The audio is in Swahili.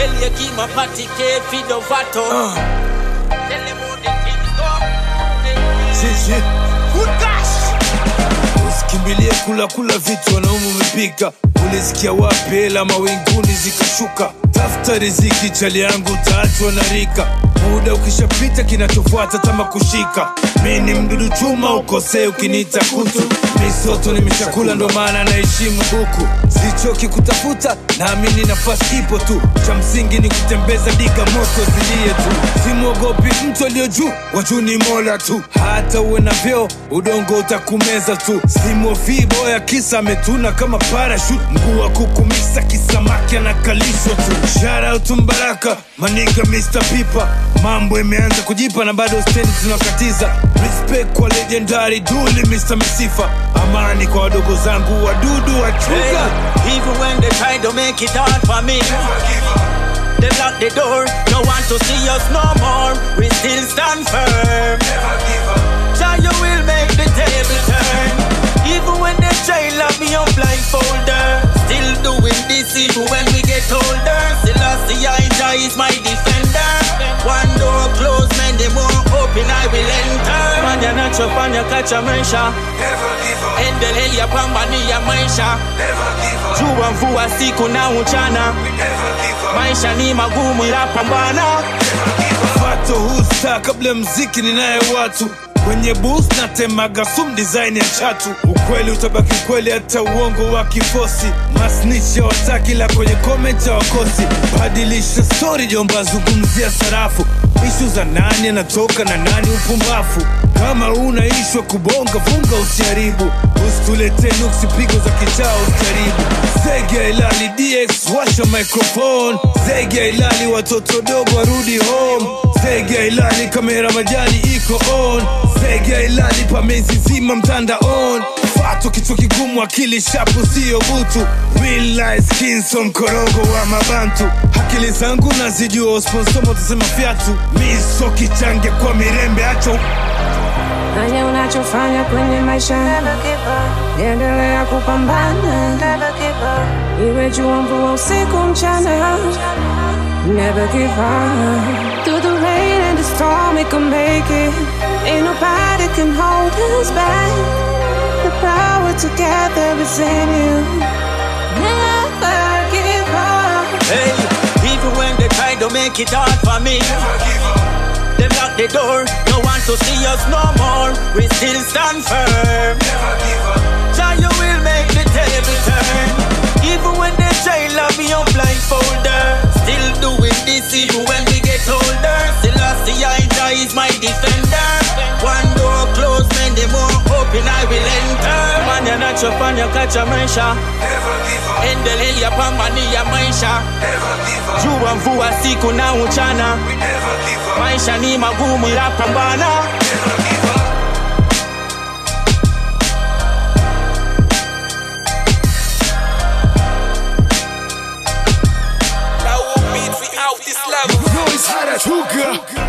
Elie kima patike fido vato Tell them how the things go Zizi. Good gosh usikimbilie kula kula vitu wanaume umepika ulisikia wapi hela mawinguni zikashuka tafuta riziki chali yangu utaachwa na rika muda ukishapita kinachofuata tama kushika mi ni mdudu chuma ukosee ukiniita kutu misoto nimeshakula ndo maana naheshimu huku sichoki kutafuta naamini nafasi ipo tu cha msingi ni kutembeza diga moto zilie tu simwogopi mtu aliyo juu wajuu ni mola tu hata uwe na vyeo udongo utakumeza tu simofii boya kisa ametuna kama parashut mguu wa kukumisa kisamaki anakalishwa tu sharautu mbaraka maniga mr pipa mambo imeanza kujipa na bado stendi tunakatiza respect kwa legendary duli mr misifa amani kwa wadogo zangu wadudu wachuga Hey, even when they try to make it hard for me, they lock the door. No want to see us no more. We still stand firm. Jah, you will make the table turn. Even when they try lock me on blindfolder, still doing this even when we get older. Still I see I Jah is my defender. One door closed, man, the more open I will enter. Fanya nachofanya kacha maisha, endelea pambania maisha. jua mvua siku na uchana maisha ni magumu ila pambana fato husta kabla ya mziki ninaye watu kwenye bus natemaga sum design ya chatu ukweli utabaki ukweli hata uongo wa kifosi masnicha wataki la kwenye comment ya wakosi badilisha story jomba zungumzia sarafu ishu za nani anatoka na nani upumbafu kama unaishwa kubonga funga usiharibu usitulete nuksi pigo za kichao usijaribu zege ya ilali dx washa microphone zege ya ilali watoto dogo warudi home zege ya ilali kamera majani iko on zege ya ilali pamezi zima mtanda on fato kichwa kigumu akili shapu siyo butu Real life skinson mkorogo wa mabantu akili zangu nazijua sponsomo tasema fyatu miso kichange kwa mirembe acho fanya unachofanya kwenye maisha endelea kupambana iwe jua mvua usiku mchana never give up through the rain and the storm we can make it ain't nobody can hold us back the power together is in you never give up hey, even when they try to make it hard for me they lock the door no want to see us no more we still stand firm Jah, you will make the table turn even when they try lock me on blindfolder still doing this even when we get older still I see I Jah is my defender one door closed man the more open I will enter man yanachofanya kacha maisha endelea pambania maisha jua mvua siku na uchana maisha ni magumu ila pambana Noise harachuka